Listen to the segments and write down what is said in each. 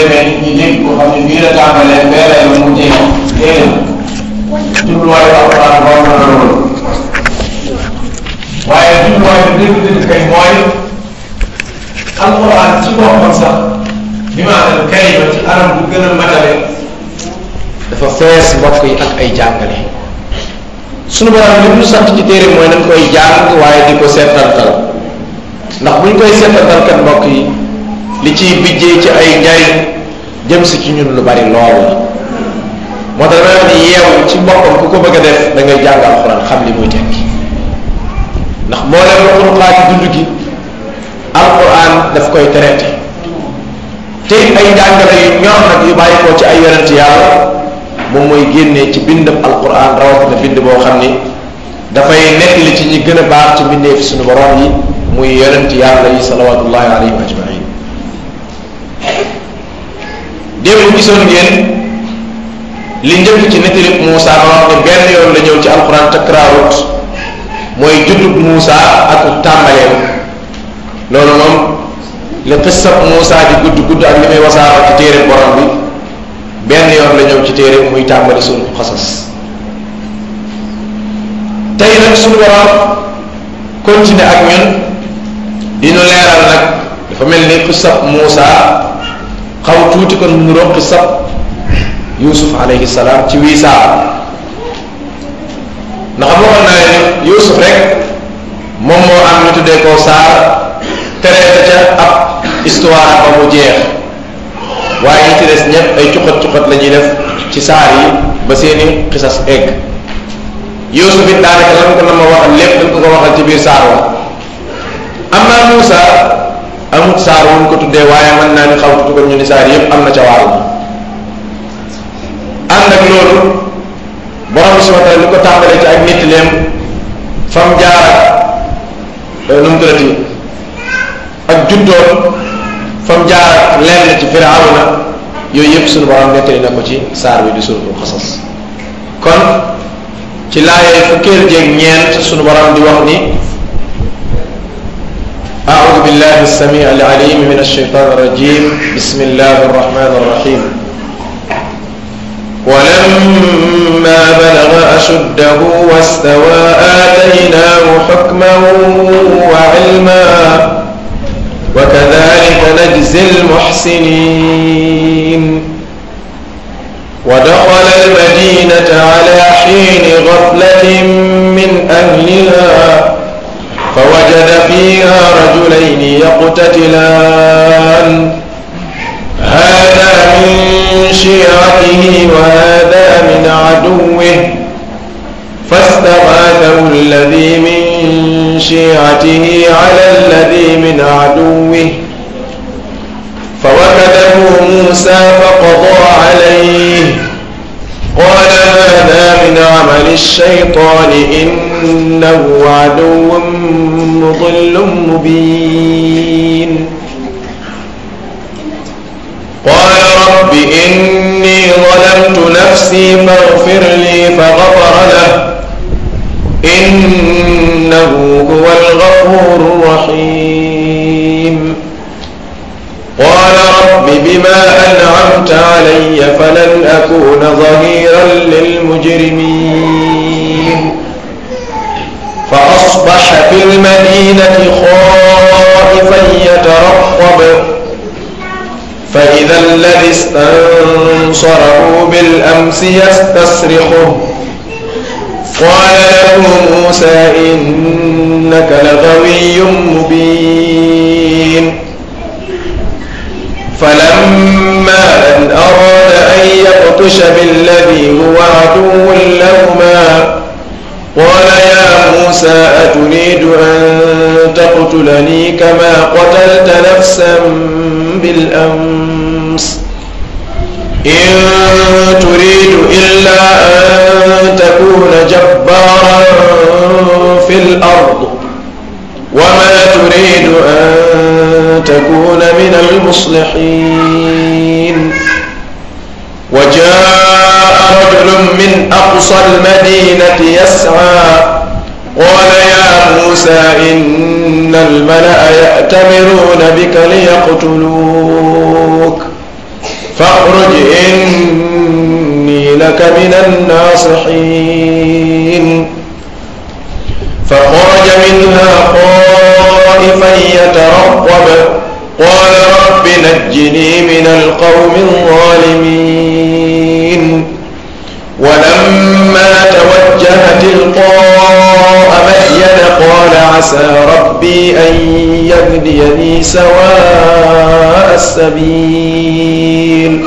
demee nit ñi dégg ko xam ne bii la tàmbalee bee lay mu jeex déedéet jubluwaayu alquran boobu la loolu waaye jubluwaay bi dëgg-dëgg kay mooy alquran ci boppam sax bi maanaam kalima ci anam bu gën a matale dafa fees mbokk yi ak ay jàngale sunu borom li mu sant ci téere mooy nañ koy jàng waaye di ko seetantal ndax buñ koy seetantal kat mbokk yi li ciy bijjee ci ay njariñ jëm si ci ñun lu bari lool la moo tax dama ni yeewu ci boppam ku ko bëgg a def da ngay jàng alxuraan xam li muy tekki ndax moo leen lu xuruxaa ci dund gi alxuraan daf koy traité te ay njàngale yu ñor nag yu bàyyi ko ci ay yonent yàlla moom mooy génnee ci bindam alquran rawatina bind boo xam ni dafay nekk li ci ñi gën a baax ci mbindee fi suñu borom yi muy yonent yàlla yi salawatullahi alayhim ajmain démb gisoon ngeen li njëkk ci nettalib Moussa ma wax ne benn yoon la ñëw ci alquran takraarut mooy juddub Moussa ak tàmbaleem loolu moom li xissab Moussa di gudd gudd ak li muy wasaara ci téere borom bi benn yoon la ñëw ci téere muy tàmbali suñu xasas tey nag suñu borom continuer ak ñun di ñu leeral nag dafa mel ni xisab Moussa xaw tuuti kon mu nuroog xisab Yuusuf alayhi salaam ci wii saa ndax waxoon naa ne Yuusuf rek moom moo am ñu tuddee ko saar traité ca ab histoire ba mu jeex waaye ñi ci des ñëpp ay cuqat cuqat la ñuy def ci saar yi ba seeni xisas egg Yuusuf it daanaka lan ko na ma waxal lépp dañ ko ko waxal ci biir saar wa amma Muusa amut saar wuñ ko tuddee waaye mën naa ni xaw tutu ko ñu ni saar yëpp am na ca wàll ànd ak loolu borom bi subhanahu wa taala li ko tàmbalee ci ak nit leem fam jaar ak nu mu tuddati ak juddoon fam jaar ak lenn ci firawna yooyu yëpp sunu borom nettali na ko ci saar bi di suratul xasas kon ci laayee fukkeel jéeg ñeent sunu borom di wax ni أعوذ بالله السميع العليم من الشيطان الرجيم بسم الله الرحمن الرحيم ولما بلغ أشده واستوى آتيناه حكما وعلما وكذلك نجزي المحسنين ودخل المدينة على حين غفلة من أهلها فوجد فيها رجلين يقتتلان هذا من شيعته وهذا من عدوه فاستغاثه الذي من شيعته على الذي من عدوه فوكده موسى فقضى عليه قال هذا من عمل الشيطان إنه عدو مضل مبين قال رب إني ظلمت نفسي فاغفر لي فغفر له إنه هو الغفور الرحيم قال رب بما أنعمت علي فلن أكون ظهيرا للمجرمين فأصبح في المدينة خائفا يترقب فإذا الذي استنصره بالأمس يستصرخه قال له موسى إنك لغوي مبين فلما أن أراد أن يبطش بالذي هو عدو لهما قال يا موسى أتريد أن تقتلني كما قتلت نفسا بالأمس إن تريد إلا أن تكون جبارا في الأرض وما تريد أن تكون من المصلحين وجاء رجل من أقصى المدينة يسعى قال يا موسى إن الملأ يأتمرون بك ليقتلوك اخرج إني لك من الناصحين فخرج منها خائفا يترقب قال رب نجني من القوم الظالمين ولما توجه تلقاء مدين قال عسى ربي أن يهديني سواء السبيل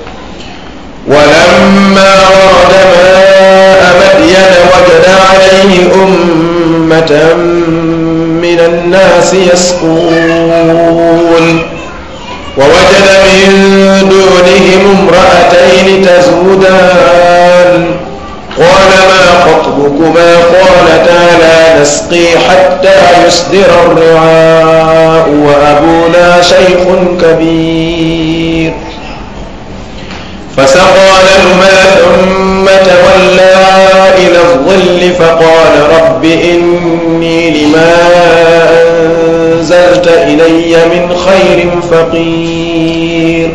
ولما ورد ماء مدين وجد عليه أمة من الناس يسقون ووجد من دونهم امرأتين تزودان قال ما خطبكما قالتا لا نسقي حتى يصدر الرعاء وأبونا شيخ كبير فسقى لهما ثم تولى إلى الظل فقال رب إني لما أنزلت إلي من خير فقير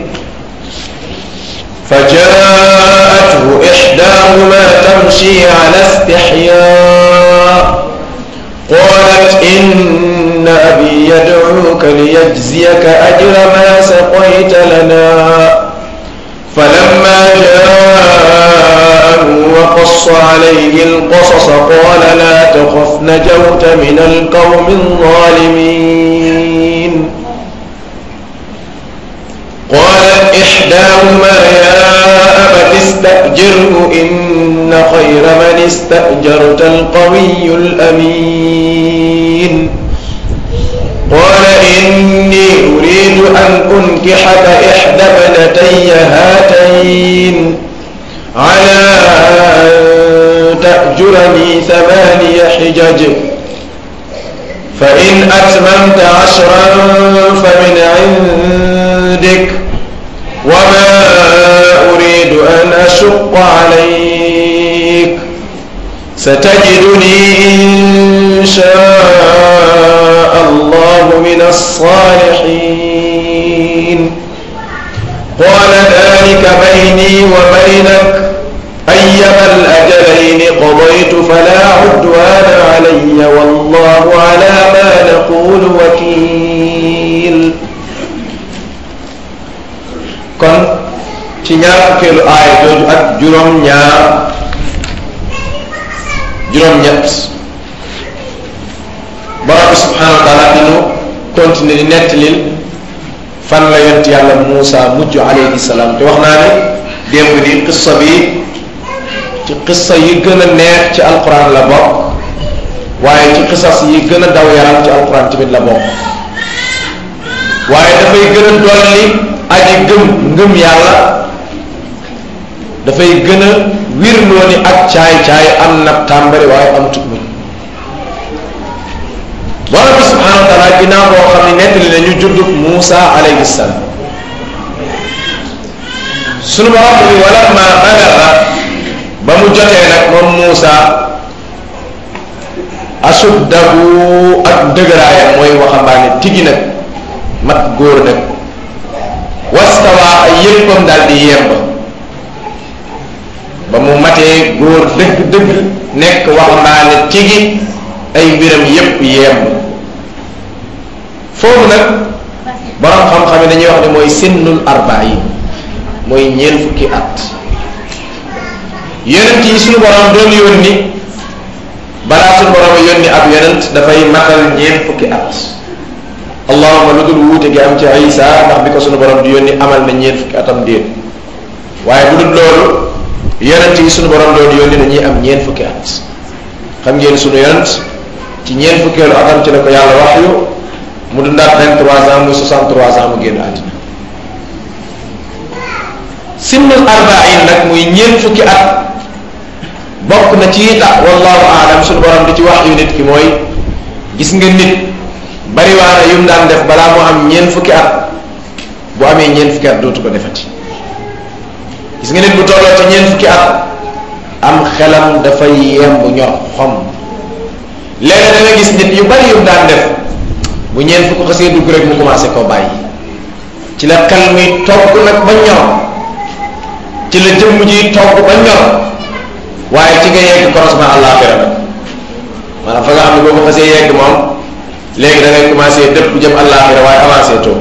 فجاءته إحداهما تمشي على استحياء قالت إن أبي يدعوك ليجزيك أجر ما سقيت لنا فلما جاءه وقص عليه القصص قال لا تخف نجوت من القوم الظالمين قالت إحداهما يا أبت استأجره إن خير من استأجرت القوي الأمين قال إني أريد أن أنكحك إحدى ابنتي هاتين على أن تأجرني ثماني حجج فإن أتممت عشرا فمن عندك وما أريد أن أشق عليك ستجدني إن شاء الله من الصالحين قال ذلك بيني وبينك أيما الأجلين قضيت فلا عدوان علي والله على ما نقول وكيل kon ci ñaar fukkeelu aaya jooju ak juróom ñaar juróom ñett borom bi subhanahu wa taala dinu continuer di nettalil fan la yont yàlla Muusa mujj alayhi salaam te wax naa ne démb di qissa bi ci qissa yi gën a neex ci alquran la bokk waaye ci qissas yi gën a daw yaram ci alquran tamit la bokk waaye dafay gën a dolli aji gëm ngëm yàlla dafay gën a wirloo ni ak caay-caay am na tàmbali waaye am tut muñ borom bi subhanahu wa taala ginnaaw boo xam ne nettali nañu juddub Muusa alayhi salaam sunu borom bi wala ma balaga ba mu jotee nag moom Muusa asuddahu ak dëgëraayam mooy waxambaane tigi nag mat góor nag wastawa ay yéppam daal di yemb ba mu matee góor dëgg-dëgg nekk waxambaane tigi ay mbiram yépp yemb foofu nag borom xam-xam yi dañuy wax ne mooy sinnul arbain mooy ñeent fukki at yonent yi suñu borom doon yónni balaa suñu borom a yónni ab yonent dafay matal ñeent fukki at allahuma lu dul wuute gi am ci isa ndax bi ko suñu borom di yónni amal na ñeent fukki atam déet waaye bu dul loolu yonent yi suñu borom doon yónni dañuy am ñeent fukki at xam ngeen suñu yonent ci ñeent fukkeelu atam ci la ko yàlla wax yu mu dundaat 23 ans muy 63 ans mu génn àddina sinnul arbain nag muy ñeent fukki at bokk na ci tax wallahu aalam suñu borom di ci wax yu nit ki mooy gis nga nit bariwaana yum daan def balaa mu am ñeent fukki at bu amee ñeent fukki at dootu ko defati gis nga nit bu tolloo ci ñeent fukki at am xelam dafay yemb ñor xom léegi da nga gis nit yu bari yum daan def bu ñeent fukk xasee dugg rek mu commencé koo bàyyi ci la xel muy togg nag ba ñor ci la jëmm ji togg ba ñor waaye ci nga yegg croisement àllaaxira la maanaam fa nga xam ne boo ko xasee yegg moom léegi da ngay commencé dëpp jëm àllaaxira waaye avancé too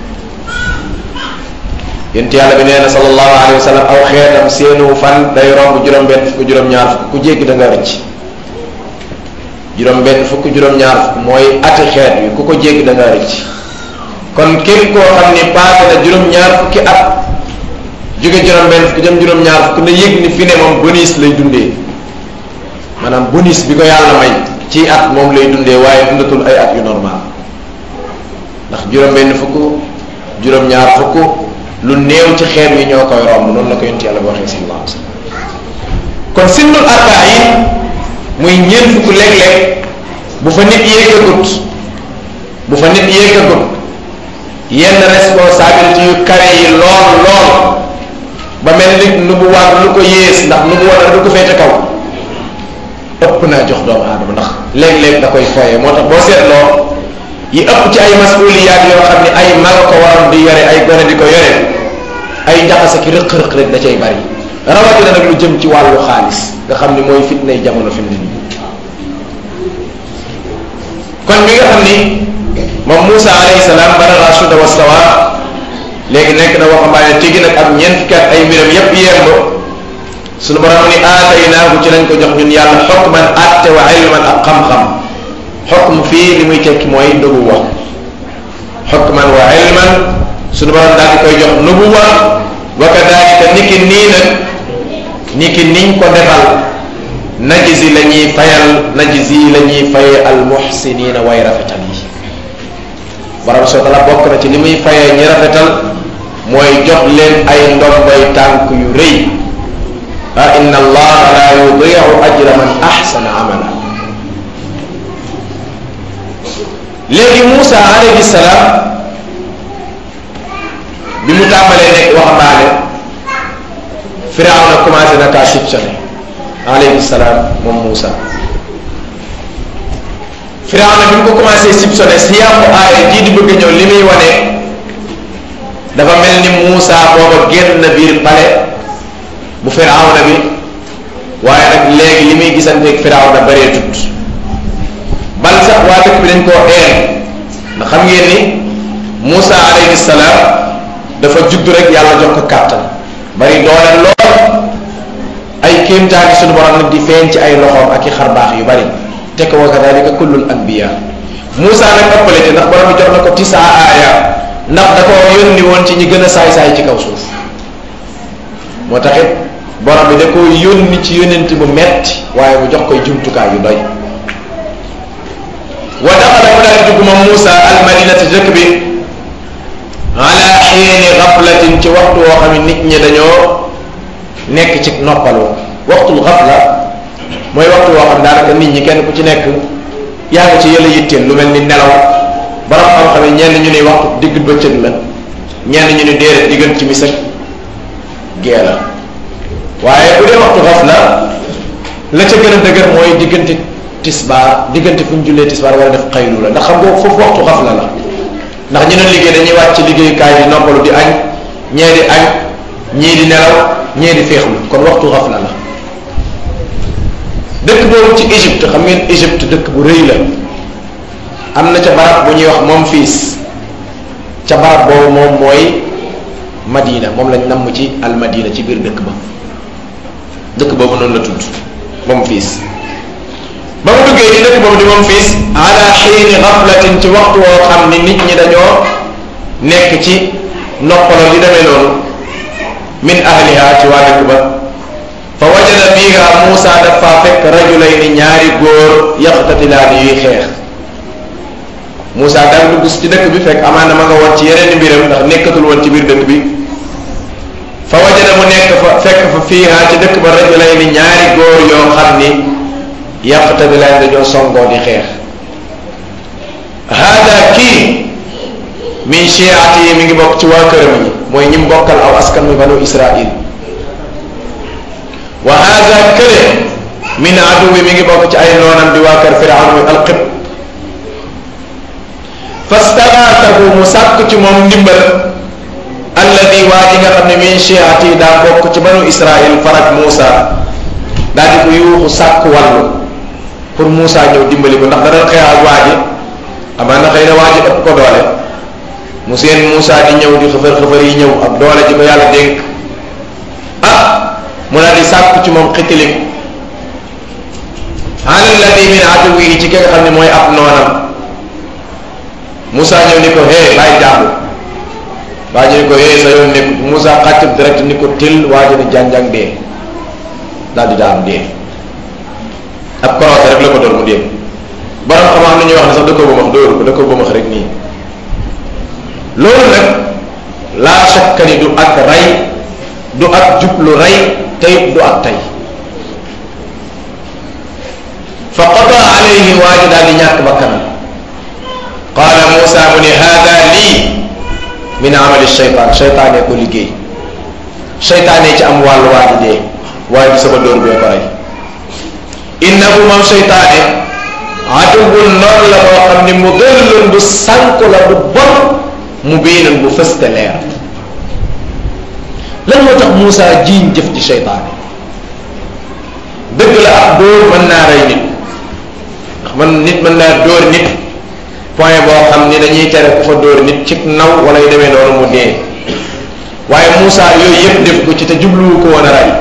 yent yàlla bi nee na sallallahu alayhi wa sallam aw xeetam seenu fan day romb juróom-benn fukk juróom-ñaar fukk ku jéggi da nga rëcc juróom-benn fukk juróom-ñaar fukk mooy ati xeet wi ku ko jéggi da nga rëcc kon képp koo xam ni paase na juróom-ñaar fukki at jóge juróom-benn fukk jëm juróom-ñaar fukk na yëg ni fi ne moom bonus lay dundee maanaam bonus bi ko yàlla may ci at moom lay dundee waaye dundatul ay at yu normal ndax juróom-benn fukk juróom-ñaar fukk lu néew ci xeet yi ñoo koy romb noonu la ko yonent yàlla bi waxee sallallahu alayhi wasallam kon sinnul arba yi muy ñeent fukk léeg-léeg bu fa nit yéegagut bu fa nit yéegagut yenn responsabilité yu kare yi lool lool ba mel nit nu bu war lu ko yées ndax nu bu war lu ko féete kaw ëpp naa jox doomu aadama ndax léeg-léeg da koy foye moo tax boo seetloo yi ëpp ci ay masuliyaat yoo xam ne ay mag ko waroon di yore ay gone di ko yore ay njaxase ki rëq-rëq rek da cay bari rawatina nag lu jëm ci wàllu xaalis nga xam ni mooy fitnay jamono fi mu ne nii kon mi nga xam ni moom Moussa alayhi salaam bana rasuda wastawa léegi nekk na waxambaane tigi nag ak ñeent fukki at ay mbiram yépp yemb sunu borom ni aataynaahu ci lañ ko jox ñun yàlla xukman atte wa ilman ak xam-xam xukm fii li muy tekki mooy nubuwa xukman wa ilman sunu borom daal di koy jox nubuwa wa kadalika niki nii nag niki niñ ko defal najisi la ñuy fayal najisi la ñuy faye almuxsinina way rafetal yi borom soo tala bokk na ci li muy fayee ñi rafetal mooy jox leen ay ndomboy tànk yu rëy ah inna allaha la yudiu ajra man axsana amala léegi Moussa alayhi salaam bi mu tàmbalee nekk waxambaane Firawna commencé na kaa soupçonné alayhi salaam moom Moussa Firawna bi mu ko commencé soupçonné si yàqu aaya jii di bëgg ñëw li muy wane dafa mel ni Moussa booba génn na biir pale bu Firawna bi waaye nag léegi li muy gisanteeg Firawna bëree tut bal sax waa dëkk bi dañ koo een ndax xam ngeen ni Moussa alayhi salaam dafa judd rek yàlla jox ko kàttan bari doole lool ay kéemtaani sunu borom nag di feeñ ci ay loxoom ak i xarbaax yu bari te ko wa kadalika kullul anbiya Moussa nag ëppale ci ndax borom bi jox na ko tisa aaya ndax da ko yónni woon ci ñi gën a saay-saay ci kaw suuf moo taxit borom bi da ko yónni ci yónent bu metti waaye mu jox koy jumtukaay yu doy wa daxala mu daal dugg moom Moussa almadinati dëkk bi ala xiini xaflatin ci waxtu woo xam ne nit ñi dañoo nekk ci noppalu waxtul xafla mooy waxtu woo xam daanaka nit ñi kenn ku ci nekk yaa ngi ci yëla yitteel lu mel ni nelaw borom xam-xam yi ñenn ñu ni waxtu digg bëccëg la ñenn ñu ni déedéet diggan ci mis ak gee la waaye bu dee waxtu xafla la ca gën a dëgër mooy diggante tisbaar diggante fu ñu jullee tisbaar wala def xaylu la ndax xam nga foofu waxtu xafla la ndax ñu doon liggéey dañuy wàcc ci liggéeyukaay di noppalu di añ ñee di añ ñii di nelaw ñee di féexlu kon waxtu xafla la dëkk boobu ci Égypte xam ngeen Égypte dëkk bu rëy la am na ca barab bu ñuy wax moom fiis ca barab boobu moom mooy Madina moom lañ namm ci al Madina ci biir dëkk ba dëkk boobu noonu la tudd moom fiis ba mu duggee ci dëkk boobu di moom fiis ala xiini xaflatin ci waxtu woo xam ni nit ñi dañoo nekk ci noppaloo li demee noonu min ahliha ci waa dëkk ba fa wajada fiiha Muusa dafa fekk rajulayni ñaari góor yaxtatilaani yuy xeex Muusa daal dugg ci dëkk bi fekk amaana ma nga woon ci yeneen mbiram ndax nekkatul woon ci biir dëkk bi fa wajada mu nekk fa fekk fa fiiha ci dëkk ba rajulayni ñaari góor yoo xam ni yaxtatilaani dañoo songoo di xeex hada kii min chiati yi mi ngi bokk ci waa këram yi mooy ñi mbokkal aw askan mi banu Israil wa hada kële min aduwi mi ngi bokk ci ay noonam di waa kër firawn muy alqib fastagaatahu mu sàkk ci moom ndimbal alladi waa ji nga xam ne min chiati daa bokk ci banu israil farak Moussa daal di ko yuuxu sàkk wàllu pour Moussa ñëw dimbali ko ndax da doon xeex ak waa ji amaan na xëy na waa ji ëpp ko doole mu seen Moussa di ñëw di xëfër xëfër yi ñëw ak doole ji ko yàlla dénk ah mu daal di sàkk ci moom xitiliku alalladi min aduwihi ci ki nga xam ne mooy ab noonam Moussa ñëw ni ko hee bàyyi jàmbu waa ji ni ko hee sa yoon nekk Moussa xàccub direct ni ko til waa ji ni jànjang dee daal di daam dee ab koroote rek la ko doon mu dee borom xam-xam na ñuy wax ne sax da ko bëmax dóoru ko da ko bëmax rek nii loolu nag laa shakka ni du ak rey du ak jublu rey tey du ak tey fa qada alayhi waa ji daal di ñàkk bakkanam qaala Moussa mu ne hada lii min amali shaytaan shaytaane ko liggéey shaytaane ci am wàllu waa ji dee waaye bi sama dóor bee ko rey innahu moom shaytaane aduwwun noonu la boo xam ne mu dëllun bu sànku la bu bon mu biinun bu fëste leer lan moo tax Moussa jiiñ jëf ci shaytaane dëgg la ab dóor mën naa rey nit ndax man nit mën naa dóor nit point boo xam ni dañuy tere ku fa dóor nit ci naw wala yu demee noonu mu dee waaye Moussa yooyu yëpp def ko ci te jubluwu ko woon a rey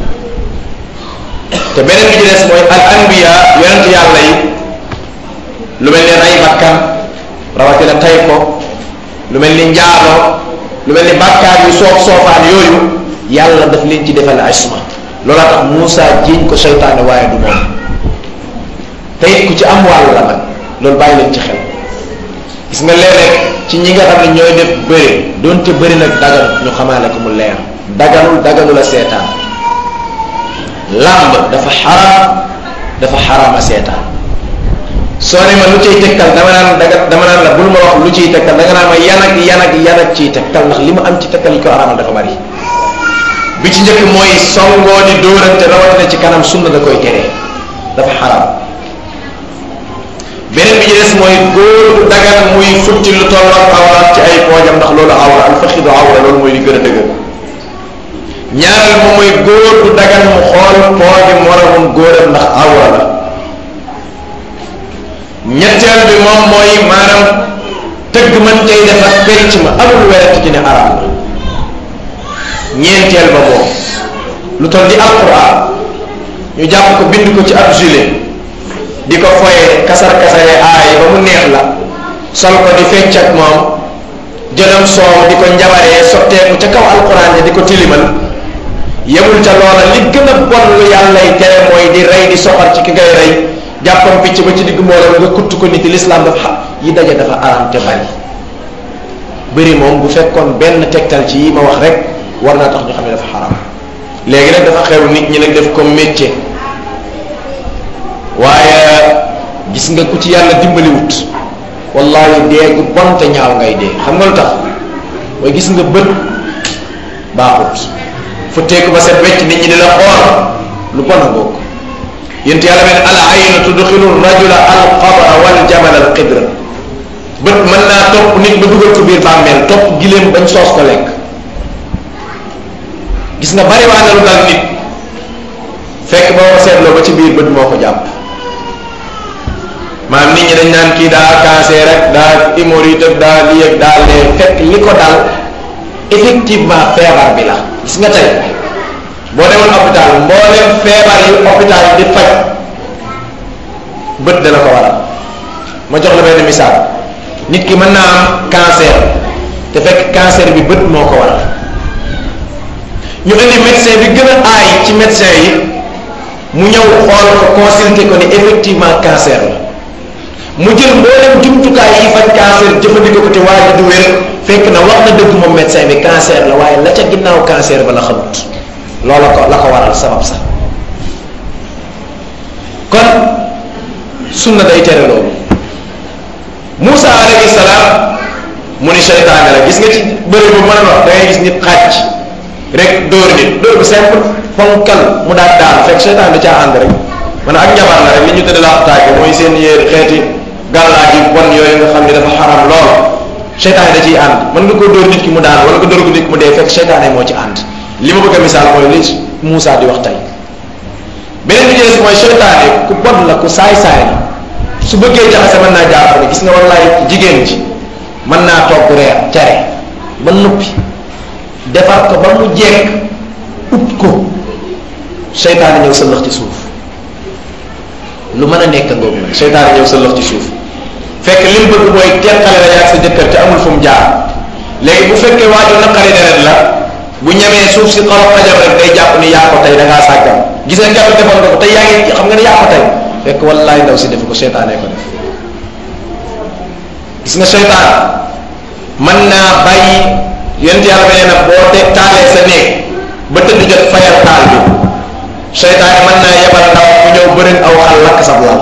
te beneen bi ci des mooy al anbiya yonent yàlla yi lu mel ni rey bakkan rawatina tay ko lu mel ni njaaloo lu mel ni bàkkaar yu soof soofaan yooyu yàlla daf leen ci defal isma loola tax Moussa jiiñ ko seytaane waaye du moom te it ku ci am wàll la nag loolu bàyyi leen ci xel gis nga léeg-léeg ci ñi nga xam ne ñooy def bëri doonte bëri nag dagan ñu xamaale ko mu leer daganul daganul a seetaan làmb dafa xaraam dafa xaraam a seetaan soo ne ma lu ciy tegtal dama naan daga dama naan la bul ma wax lu ciy tegtal danga naan ma yan ak yan ak yan ak ciy tegtal ndax li ma am ci tegtal yi ko araamal dafa bari bi ci njëkk mooy songoo di dóorante rawatina ci kanam sunna da koy teree dafa xaraam beneen bi ci des mooy góor bu dagan muy futti lu tolloog awraat ci ay poojam ndax loolu awra al faxidu awra loolu mooy li gën a dëgër ñaareel moom mooy góor bu dagan mu xool pooji moromum góoram ndax awra la ñetteel bi moom mooy maanaam tëgg man cay def ak penc ma amul werante ci ne araam la ñeenteel ba moom lu toll di alquran ñu jàpp ko bind ko ci ab gilet di ko foye kasar kasare aay ba mu neex la sol ko di fecc ak moom jëlam soow di ko njabaree sotteeku ca kaw alquran ja di ko tilimal yemul ca loola li gën a bon lu yàllay tere mooy di rey di soxar ci ki ngay rey jàppam picc ba ci digg mbooloo nga kutt ko nit lislaam dafa xam yi daje dafa araam te bari bëri moom bu fekkoon benn tegtal ci yi ma wax rek war naa tax ñu xam ne dafa xaraam léegi nag dafa xew nit ñi nag def ko métier waaye gis nga ku ci yàlla dimbaliwut wallahi dee gu bon te ñaaw ngay dee xam nga lu tax mooy gis nga bët baaxut fu teeku ba set wecc nit ñi di la xool lu bon a bokk yént yàlla mel al aynu tudxilu rajula al qabra wal jamal al qidra bët mën naa topp nit ba dugal ko biir bàmmeel topp giléem bañ soos ko lekk gis nga bari waa na lu dal nit fekk boo ko seetloo ba ci biir bët moo ko jàpp maanaam nit ñi dañ naan kii daa cancer rek daa hémorroïde ak daa lii ak daa lee fekk li ko dal effectivement feebar bi la gis nga tey boo demoon hôpital mboolem feebar yi hôpital yi di faj bët dana ko waral ma jox la benn misaal nit ki mën naa am cancer te fekk cancer bi bët moo ko waral ñu indi médecin bi gën a aay ci médecin yi mu ñëw xool ko consulter ko ni effectivement cancer la mu jël mboolem jumtukaay yi faj cancer jëfandikoo ko te waa ji du wér fekk na wax na dëgg moom médecin bi cancer la waaye la ca ginnaaw cancer ba la xamut loola ko la ko waral sabab sax kon sunna day tere loolu Moussa alayhi salaam mu ni seytaane la gis nga ci bëri bu mën a wax da ngay gis nit xàcc rek dóor nit dóor bu simple fonkal mu daal daal fekk seytaan da caa ànd rek man ak njabar la rek li ñu tëdd la taage mooy seen yéer xeeti gàllaaj yi bon yooyu nga xam ne dafa xaram lool seytaane da ciy ànd mën nga ko dóor nit ki mu daan wala nga dóor ko nit ki mu dee fekk seytaane moo ci ànd li ma bëgg a misaal mooy li Moussa di wax tey beneen bi ci mooy seytaane ku bon la ku saay-saay la su bëggee jaxase mën naa jàpp ne gis nga wallaay jigéen ji mën naa togg reer cere ba noppi defar ko ba mu jekk ut ko seytaane ñëw sa lëx ci suuf lu mën a nekk ngoogu nag seytaane ñëw sa lëx ci suuf fekk li mu bëgg mooy teqale la yaag sa jëkkër te amul fu mu jaar léegi bu fekkee waaju naqari deret la bu ñemee suuf si xolof xajam rek day jàpp ni yaa ko tey da ngaa sàggam gis nga keroog defoon nga ko tey yaa ngi xam nga ne yaa ko tey fekk wallaay ndaw si def ko seytaane ko def gis nga seytaan mën naa bàyyi yent yàlla beneen na boo te taalee sa néeg ba tëdd jot fayal taal bi seytaane mën naa yebal ndaw mu ñëw bërin aw xal lakk sa lal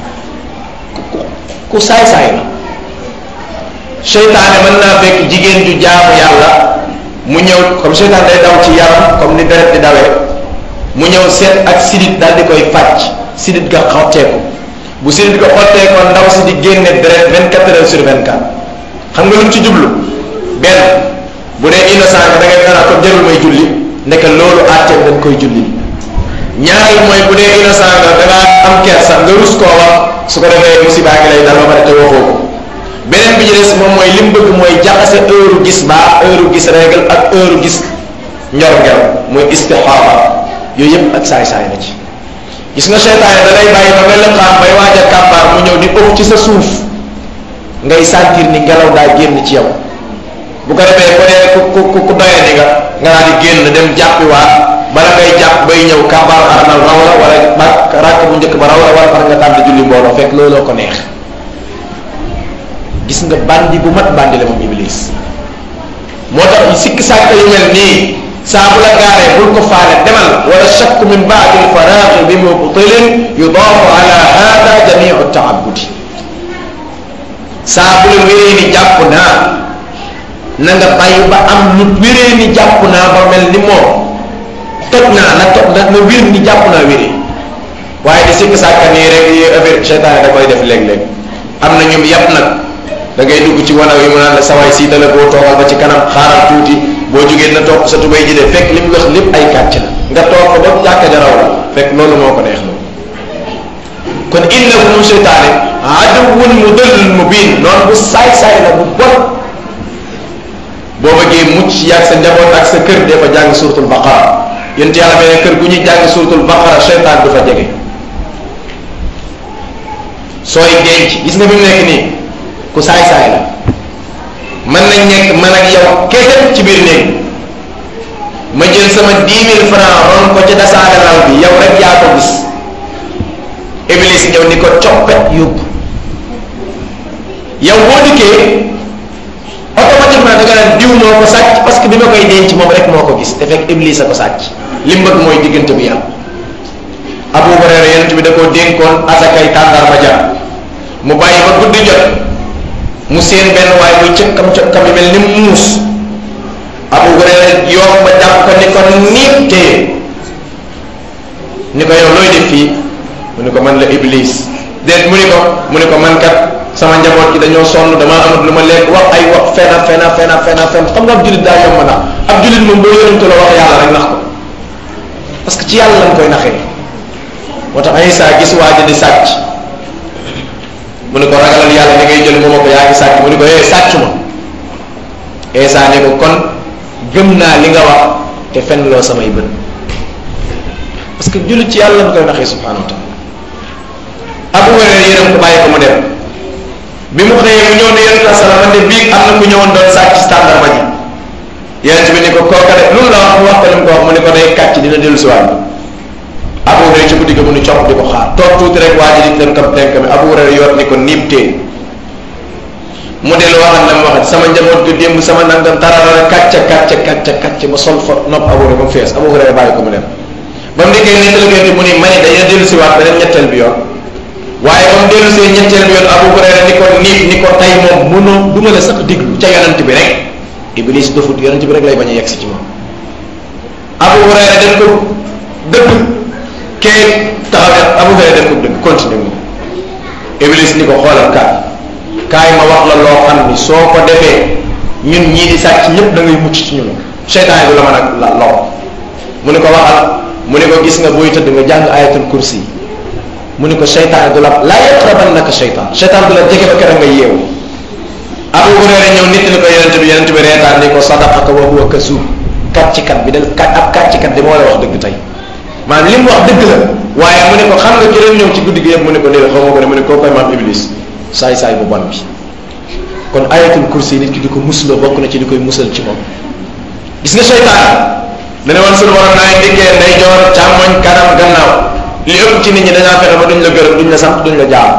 ku saay-saay la seytaane mën naa fekk jigéen ju jaamu yàlla mu ñëw comme seytaane day daw ci yaram comme ni deret di dawee mu ñëw seet ak sidit daal di koy fàcc sidit ga xotteeku bu sidit ga xotteekoo ndaw si di génne deret 24 heures sur 24 xam nga lu mu ci jublu benn bu dee innocent nga da ngay naan ko jarul may julli nekk loolu àtteem dañ koy julli ñaari mooy bu dee innocent nga da ngaa am kersa nga rus koo wax su ko defee musiba ngi lay dal ba pare te waxoo ko beneen bi ci des moom mooy li mu bëgg mooy jaxase heure gis baa heure gis règle ak heure gis ñor ngel muy istixaara yooyu yëpp ak saay-saay na ci gis nga seytaane da lay bàyyi ba nga lëqaam bay waaj a kàmbaar mu ñëw di ëpp ci sa suuf ngay sentir ni ngelaw daa génn ci yow bu ko defee ko dee ku ku ku doyee ni nga nga daal di génn dem jàppi waat bala ngay jàpp bay ñëw kàmbaar armal raw la wala ba ràkk bu njëkk ba raw la wala far nga tàmbali julli mbooloo fekk looloo ko neex gis nga bandi bu mat bandi la moom iblis moo tax sikk sàkk yu mel nii saa bu la gaaree bul ko faale demal wala shakku min baadi lfaraaqi bi mubtilin yudaafu ala hada jamiu taabudi saa bu la wéree ni jàpp naa na nga bàyyi ba am lu wéree ni jàpp naa ba mel ni moom toj naa na toj na na wér ni jàpp naa wéree waaye di sikk sàkk nii rek yi affaire seytaane da koy def léeg-léeg am na ñoom yàpp nag da ngay dugg ci wanaw yi mu naan la sawaay sii dala boo toogal ba ci kanam xaaral tuuti boo jógee na topp sa tubay ji de fekk li mu wax lépp ay kàcc la nga toog ko ba jàkka ja raw la fekk loolu moo ko neex loolu kon innahu moom seytaane aduwwun mudillun mubin noonu bu saay-saay la bu bon boo bëggee mucc yàgg sa njaboot ak sa kër dee fa jàng suratul baqara yént yàlla beneen kër gu ñuy jàng suratul baqara seytaan du fa jege sooy denc gis nga bi mu nekk nii ku saay-saay la mën nañ nekk man ak yow kese ci biir néeg ma jël sama 10 000 francs ron ko ci dasaale lal bi yow rek yaa ko gis iblis ñëw ni ko coppet yóbbu yow boo dikkee automatiquement da nga naan diw moo ko sàcc parce que bi ma koy denc moom rek moo ko gis te fekk iblis a ko sàcc li mu bëgg mooy diggante bi yàlla Abu Hurayra yonent bi da koo dénkoon asakay tàndarma ja mu bàyyi ba guddi jot mu seen benn waay muy cëkkam cëkkam yi mel ni muus Abu Hurayra yoom ba jàpp ko ni ko niip téye ni ko yow looy def fii mu ni ko man la iblis déet mu ni ko mu ni ko man kat sama njaboot gi dañoo sonn damaa amut lu ma lekk wax ay wax fena fena fena fena fen xam nga ab julit daa yomb na ab julit moom boo yonentu la wax yàlla rek nax ko parce que ci yàlla lañ koy naxee moo tax Isa gis waa ji di sàcc mu ne ko ragalal yàlla ni ngay jël mooma ko yaa ngi sàcc mu ne ko eh sàcc ma Isa ne ko kon gëm naa li nga wax te fen loo samay bët parce que jullit ci yàlla lañ koy naxee subhanahu wa taala Abu Hurayra yéenam ko bàyyi ko mu dem bi mu xëyee mu ñëw ne yonent la salaam de bii am na ku ñëwoon doon sàcc ci tàndarma ji yonent bi ni ko kooka de lu mu la wax mu wax ko li mu ko wax mu ne ko day kàcc dina dellu si waat Abu Hurayra ci guddi ga mu ni copp di ko xaar toog tuuti rek waa ji di dem kam tenk mi Abu Hurayra yor ni ko niib tee mu dellu waxal la mu waxat sama njaboot gi démb sama nangam tararara kàcca kàcca kàcca kàcca ba sol fa nopp Abu Hurayra ba mu fees Abu Hurayra bàyyi ko mu dem ba mu dikkee nettali ko mu ni mani dañu dellu si waat beneen ñetteel bi yoon waaye ba mu dellu see ñetteel bi yoon Abu Hurayra ni ko niib ni ko tay moom mënoo du ma la sax diglu ca yonent bi rek Iblis dofut yonent bi rek lay bañ a yegg si ci moom Abu Hurayra dañ ko dëgg kee taxaw ne Abu Hurayra dañ ko dëgg continuer moom Iblis ni ko xoolal kaat kaay ma wax la loo xam ni soo ko defee ñun ñii di sàcc ñëpp da ngay mucc ci ñun seytaan du la mën a la lor mu ne ko waxal mu ne ko gis nga booy tëdd nga jàng ayatul kursi mu ne ko seytaan du la laa yaqrabannaka seytaan seytaan du la jege ba keroog nga yeewu Abu Hurayra ñëw nit ni ko yonente bi yonente bi reetaan ni ko sadaqaka wa huwa kasub kàccikat bi dal kat ab kàccikat di moo la wax dëgg tey maanaam li mu wax dëgg la waaye mu ne ko xam nga ki doon ñëw ci guddi gi yëpp mu ne ko déedéet xaw ma ko ne mu ne koo koy maam iblis saay saay bu bon bi kon ayatul kursi nit ki di ko musloo bokk na ci di koy musal ci moom gis nga seytaan dana woon sunu borom naay diggee nday joor càmmoñ kanam gannaaw li ëpp ci nit ñi dañaa fexe ba duñ la gërëm duñ la sant duñ la jaam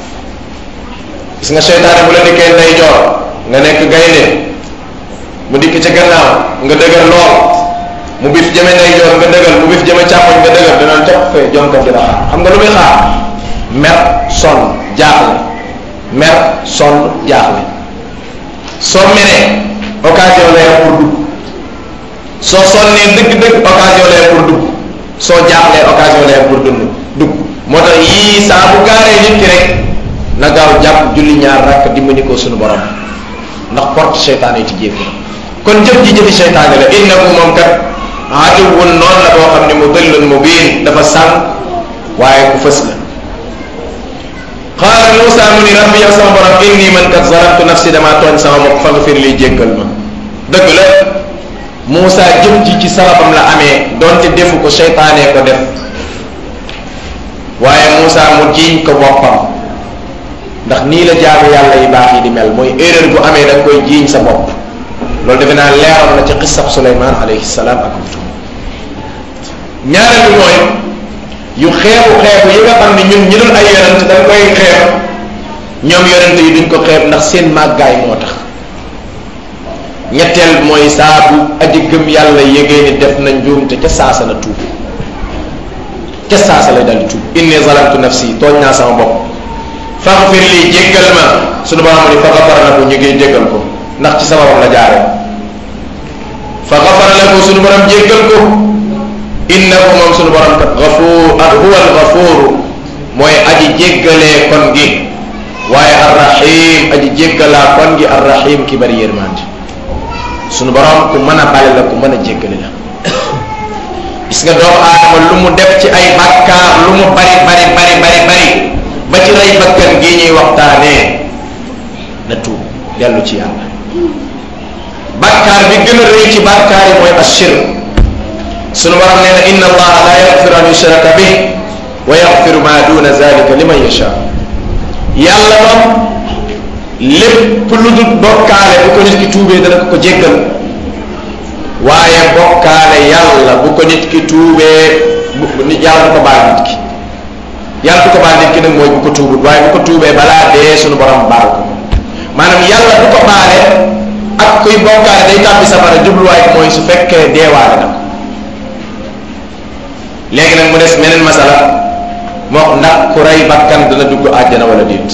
gis nga seytaane bu la dikkee nday joor nga nekk gaynde mu dikk ca gannaaw nga dëgër lool mu bif jëme nday joor nga dëgër mu bif jëme càmmoñ nga dëgër danaan topp fee jonkat di la xaar xam nga lu muy xaar mer sonn jaaxle mer sonn jaaxle soo meree occasion lay pour dugg soo sonnee dëgg-dëgg occasion lay pour dugg soo jaaxlee occasion lay pour dund dugg moo tax yii saa bu gaaree nit ki rek na gaaw jàpp julli ñaar rakk dimbali ko suñu borom ndax porte seytaane yi tijjee ko kon jëf ji jëfi seytaane la innahu moom kat aduwwun noonu la boo xam ne mu dëllun mu biin dafa sànq waaye ku fës la qaala Moussa mu ni rabbi yow sama borom inni man kat zalamtu nafsi damaa tooñ sama bopp faghfir li jéggal ma dëgg la Moussa jëf ji ci sababam la amee donte defu ko seytaanee ko def waaye Moussa mu jiiñ ko boppam ndax nii la jaamu yàlla yi baax yi di mel mooy erreur bu amee da nga koy jiiñ sa bopp loolu defe naa leeroon na ci xissab Suleymaan alayhi salaam ak wutum ñaareel bi mooy yu xeebu xeebu yi nga xam ne ñun ñi dul ay yonent dañ koy xeeb ñoom yonent yi duñ ko xeeb ndax seen màggaay moo tax ñetteel mooy saa bu aji gëm yàlla yégée ni def na njuumte ca saasa na tuub ca saasa lay dal di tuub inni zalamtu nafsi tooñ naa sama bopp faghfir lii jéggal ma suñu borom ni fa gafara lahu ñu ngi jéggal ko ndax ci sababam la jaare fa gafara lahu suñu borom jéggal ko innahu moom suñu borom kat gafuur ak huwa al gafuuru mooy aji jéggalee kon gi waaye arrahim aji jéggalaa kon gi arrahim ki bari yërmande suñu borom ku mën a bale la ku mën a jéggale la gis nga doomu aadama lu mu def ci ay bàkkaar lu mu bari bari bari bari bari ba ci rey bakkan gi ñuy waxtaanee na tuub dellu ci yàlla bàkkaar bi gën a rëy ci bàkkaar yi mooy ashirk sunu borom nee na inna allaha la yaxfiru an yushraka bih wa yaxfiru ma duna zalika liman yasha yàlla moom lépp lu dul bokkaale bu ko nit ki tuubee dana ko ko jéggal waaye bokkaale yàlla bu ko nit ki tuubee bu yàlla du ko baal nit ki yàlla du ko baal nit ki nag mooy bu ko tuubut waaye bu ko tuubee balaa dee sunu borom baal ko maanaam yàlla du ko baale ak kuy bokkaale day tàbbi safara jubluwaay mooy su fekkee deewaale na ko léegi nag mu des meneen masala moo ndax ku rey bakkan dana dugg àjjana wala déet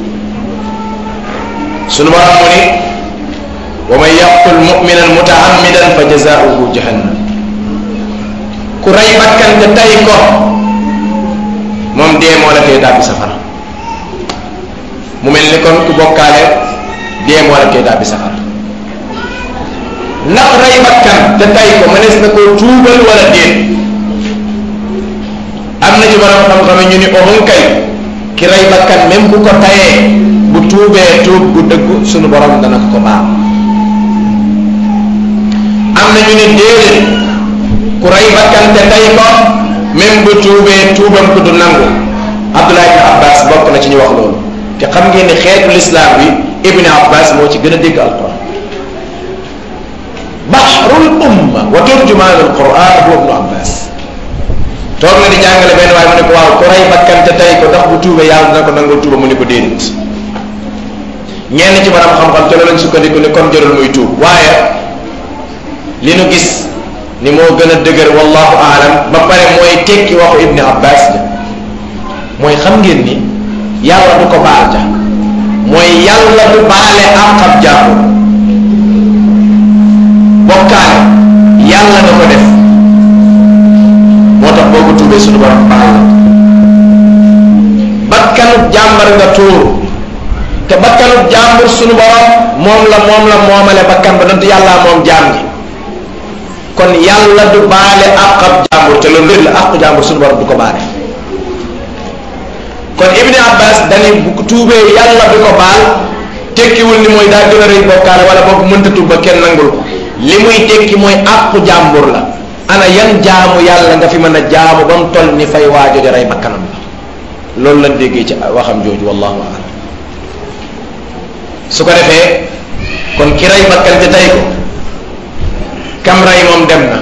sunu borom mu ni wa man yaqtul muminan mutaammidan fa jazaauhu jahannam ku rey bakkan te tay ko moom dee moo la koy tàbbi safara mu mel ni kon ku bokkaale dee moo la koy tàbbi safara ndax rey bakkan te tay ko mënees na koo tuubal wala déet am na ci borom xam-xam ñu ni ohun kay ki rey bakkan même ku ko tayee bu tuubee tuub bu dëggu sunu borom dana ko ko baal am na ñu ni déedéet ku rey bakkan te tay ko même bu tuubee tuubam ko du nangu Abdullah ibn Abbas bokk na ci ñu wax loolu te xam ngeen ni xeetu lislaam bi Ibn Abbas moo ci gën a dégg alquran bahrul umma wa turjumaanul quran huwa ibnu Abbas toog na di jàngale benn waaye mu ne ko waaw ku rey bakkan te tay ko ndax bu tuubee yàlla dina ko nangoo tuuba mu ne ko déedéet ñenn ci borom xam-xam te loolu lañ sukkandiku ne kon jarul muy tuub waaye li nu gis ni moo gën a dëgër wallahu aalam ba pare mooy tekki waxu ibni abbas ja mooy xam ngeen ni yàlla du ko baal ja mooy yàlla du baale àqab jàmbur bokkaale yàlla da ko def moo tax boo ko tuubee suñu borom baal la bakkanu jàmbar nga tuur te bakkanu jàmbur sunu borom moom la moom la moomale bakkan ba donte yàllaa moom jaam gi kon yàlla du baale àq ab jàmbur te loolu lépp la àqu jàmbur sunu borom du ko baale kon ibni abbas dañuy bu tuubee yàlla du ko baal tekkiwul ni mooy daa gën a rëy bokkaale wala boog mënta tuub ba kenn nangul ko li muy tekki mooy àqu jàmbur la ana yan jaamu yàlla nga fi mën a jaamu ba mu toll ni fay waajo di rey bakkanam la loolu lañ déggee ci waxam jooju wallahu a'lam su ko defee kon ki rey bakkan te tey ko kam rey moom dem na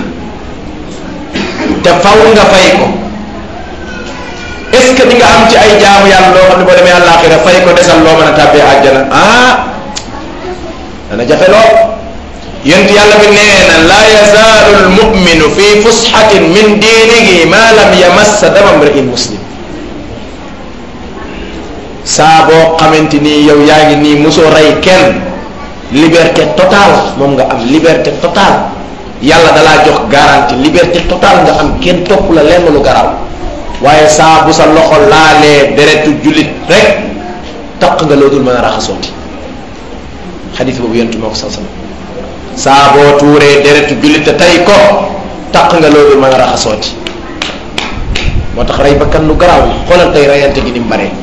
te faw nga fay ko est-ce que di nga am ci ay jaamu yàlla loo xam ne boo demee àllaaxira fay ko desal loo mën a tàbbee àjjana ah dana jafe lool yonent yàlla bi nee na laa yazaalu almuminu fi fusxatin min diinihi ma lam yamassa dama mri'in muslim saa boo xamante nii yow yaa ngi nii mosoo rey kenn liberté totale moom nga am liberté totale yàlla dalaa jox garantie liberté totale nga am kenn topp la lenn lu garaw waaye saa bu sa loxo laalee deretu jullit rek taq nga loo dul mën a raxasooti xadis boobu yontu moo ko sa saa boo tuuree deretu jullit te tey ko taq nga loo dul mën a raxasooti moo tax rey bakkan lu garaaw la xoolal tey reyante gi ni mu baree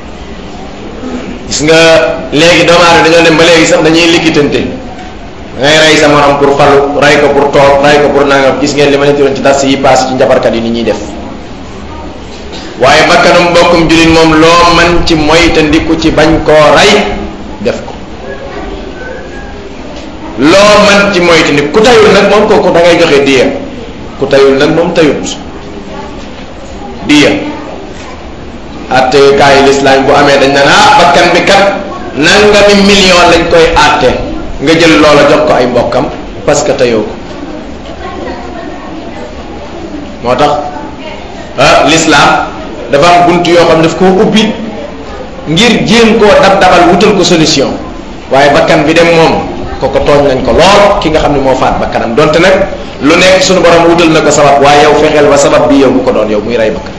gis nga léegi doomu aadama dañoo dem ba léegi sax dañuy likkitante da ngay rey sa morom pour falu rey ko pour toog rey ko pour nangam gis ngeen li ma leen doon ci das yi paas ci njabarkat yi ni ñuy def waaye bakkanum mbokkum jullit moom loo man ci moytandiku ci bañ koo rey def ko loo man ci moytandiku ku tayul nag moom kooku da ngay joxe diya ku tayul nag moom tayut diya attekaay lislaam bu amee dañ naan ah bakkan bi kat nangami million lañ koy àtte nga jël loola jox ko ay mbokkam parce que tayoo ko moo tax ah lislaam dafa am bunt yoo xam daf koo ubbi ngir jéem koo dab dabal wutal ko solution waaye bakkan bi dem moom koko tooñ nañ ko lool ki nga xam ne moo faat bakkanam donte nag lu nekk suñu borom wutal na ko sabab waaye yow fexeel ba sabab bi yow bu ko doon yow muy rey bakkan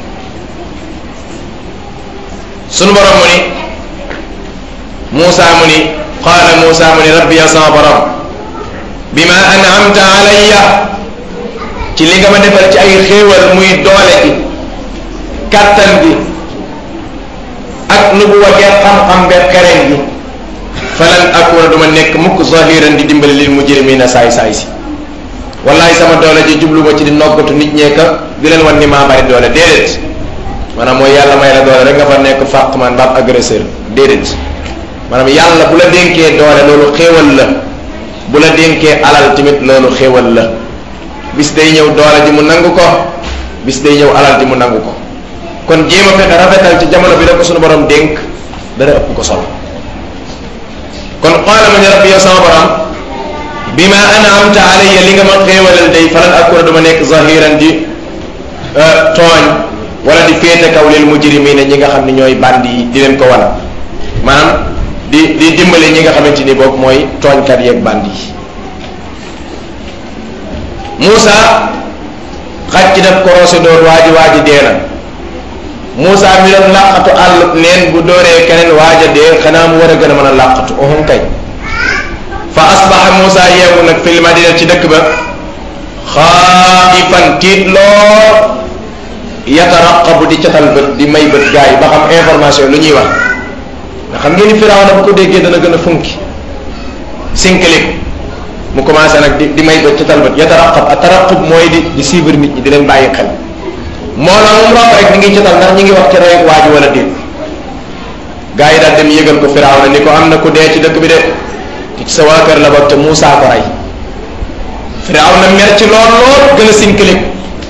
sunu borom mu ni Muusa mu ni qaala Muusa mu ni rabbi ya sama borom bima an'amta alayya ci li nga ma defal ci ay xéewal muy doole gi kàttan gi ak nubuwa gi xam-xam be xereñ gi falan akuna duma nekk mukk zahiran di dimbali lil mujrimina saay saay si wallahi sama doole ji jubluma ci di noggatu nit ñeeka di leen wan ni maa bari doole déedéet maanaam mooy yàlla may la doole rek nga fa nekk fàq man baab agresseur déedéet maanaam yàlla bu la dénkee doole loolu xéewal la bu la dénkee alal tamit loolu xéewal la bis day ñëw doole ji mu nangu ko bis day ñëw alal ji mu nangu ko kon jéem a fexe rafetal ci jamono bi la ko suñu borom dénk dara ëpp ko solo kon qaala ma ni rabbi yow sama borom bi ma an'amta alayya li nga ma xéewalal day falan akuna duma nekk zahiran di tooñ wala di féete kaw lil mujrimina ñi nga xam ne ñooy bandi yi di leen ko wan maanaam di di dimbale ñi nga xamante ni boog mooy tooñkat yeeg bandi yi Moussa xaj ci daf korosé door waaji waaji dee na Moussa mi doon làqatu àll neen bu dooree keneen waaja dee xanaa mu war a gën a mën a làqatu uhum kay fa asbaxa Moussa yeewu nag fil madina ci dëkk ba xaifan tiit lool yataraqabu di catal bët di may bët gars yi ba xam information lu ñuy wax nga xam ngeen ni Firawna bu ko déggee dana gën a funki sinkalik mu commencé nag di di may bët catal bët yataraqab a taraqub mooy di di suivre nit ñi di leen bàyyi xel moo la moom romb rek ni ngi catal ndax ñi ngi wax ci rey waa ji wala déet gars yi daal dem yëgal ko Firawna ni ko am na ku dee ci dëkk bi de ci sa waa kër la bokk te Moussa ko rey Firawna mer ci lool lool gën a sinkalik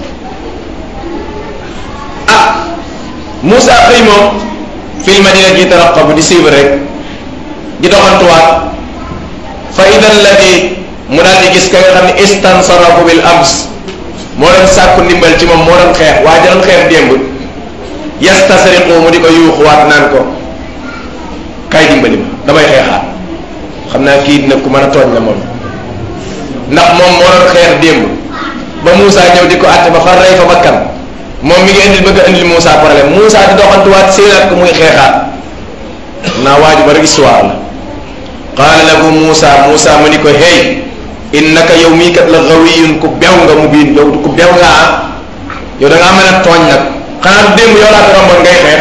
Moussa xëy moom fil madina gi taraqabu di suivre rek di doxantuwaat fa ida alladi mu daal di gis ka nga xam ne istansarahu bil ams moo doon sàkku ndimbal ci moom moo doon xeex waa doon xeex démb yastasriqu mu di ko yuuxuwaat naan ko kay dimbali ma damay xeexaat xam naa kii dina ku mën a tooñ la moom ndax moom moo doon xeex démb ba Moussa ñëw di ko àtte ba far rey fa bakkan moom mi ngi indil bëgg a indil Moussa problème Moussa di doxantuwaat séenaat ko muy xeexaat naa waaju bari histoire la qaala lahu Muusa Muusa mu ni ko hey innaka yow mii kat la gawiyun ku bew nga mu biin yow ku bew nga ah yow da ngaa mën a tooñ nag xanaa démb yow laa fi romboon ngay xeex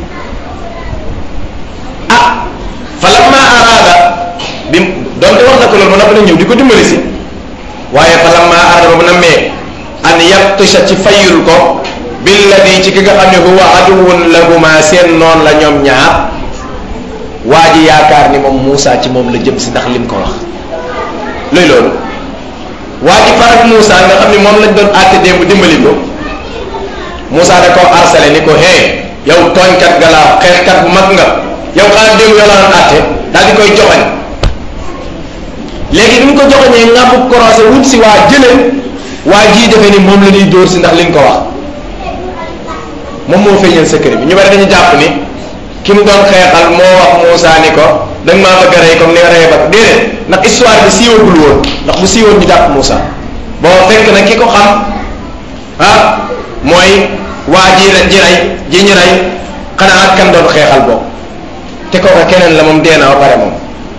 ah fa lamma araada bi donte wax na ko loolu ba noppi na ñëw di ko dimbali si waaye fa lamma araada ba mu nammee an yabtisha ci fayul ko billadi ci ki nga xam ne huwa aduwun lahuma seen noon la ñoom ñaar waa ji yaakaar ni moom Moussa ci moom la jëm si ndax lim ko wax luy loolu waa ji farak Moussa nga xam ne moom lañ doon àtte démb dimbali ko Moussa da koo harcelé ni ko hee yow tooñkat nga laa xeexkat bu mag nga yow xanaa démb yow la doon àtte daal di koy joxañ léegi bi mu ko joxañee ngàmbu korosé wut si waa jëleen waa jii defe ni moom la ñuy dóor si ndax liñ ko wax moom moo feeñal secret bi ñu bari dañu jàpp ni ki mu doon xeexal moo wax Moussa ni ko da nga maa bëgg a rey comme ni nga reyee ba déedéet ndax histoire bi siiwagul woon ndax bu siiwoon ñu jàpp Moussa boo fekk na ki ko xam ah mooy waa ji ji rey ji ñu rey xanaa ak kan doon xeexal boobu te kooka keneen la moom dee na ba pare moom